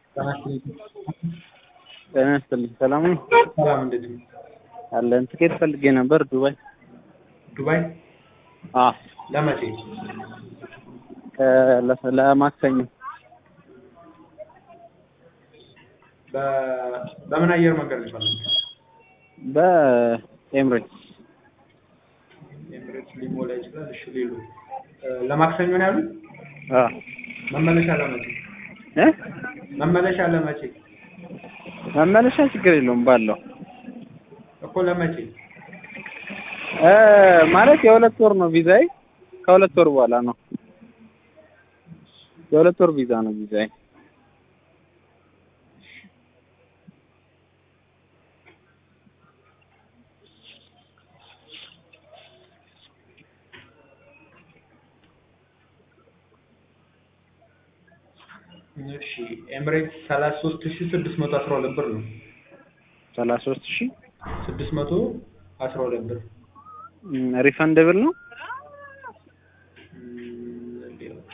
ጤና ይስጥልኝ ሰላም ነው? ሰላም እንዴት ነው? አለን ትኬት ፈልጌ ነበር ዱባይ። ዱባይ አዎ ለመቼ? ከ- ለሰ- ለማክሰኞ በ- በምን አየር መንገድ ነው የፈለግኸው? በኤምሬትስ ኤምሬትስ ሊሞላ ይችላል። እሺ ሌሉ ለማክሰኞ ነው ያሉት? አዎ መመለሻ ለመቼ? እ መመለሻ ለመቼ? መመለሻ ችግር የለውም ባለው እኮ ለመቼ? እ ማለት የሁለት ወር ነው ቪዛዬ ከሁለት ወር በኋላ ነው የሁለት ወር ቪዛ ነው ቪዛዬ እሺ ኤምሬትስ ሰላሳ ሶስት ሺ ስድስት መቶ አስራ ሁለት ብር ነው። ሰላሳ ሶስት ሺህ ስድስት መቶ አስራ ሁለት ብር ሪፈንደብል ነው እም፣ ሌሎች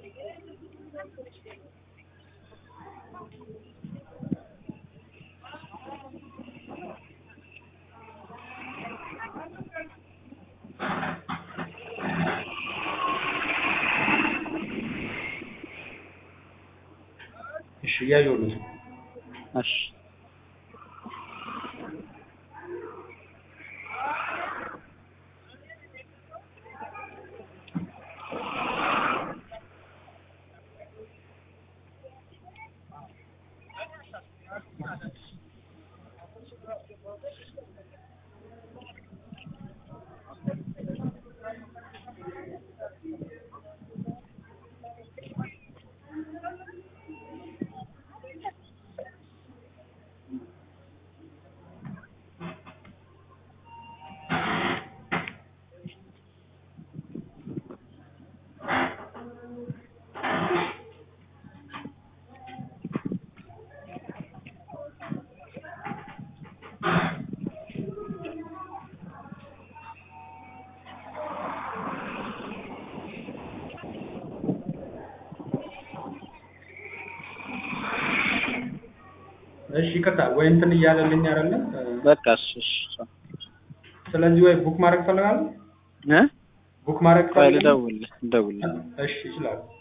እሺ እያየሁልህ ነው። እሺ እሺ ይቅርታ ወይ እንትን እያለልኝ አይደለም። በቃ እሺ እሺ ስለዚህ ወይ ቡክ ማድረግ ትፈልጋለህ? እ ቡክ ማድረግ ቆይ ትፈልጋለህ? ልደውልልህ ልደውልልህ እሺ ይችላል።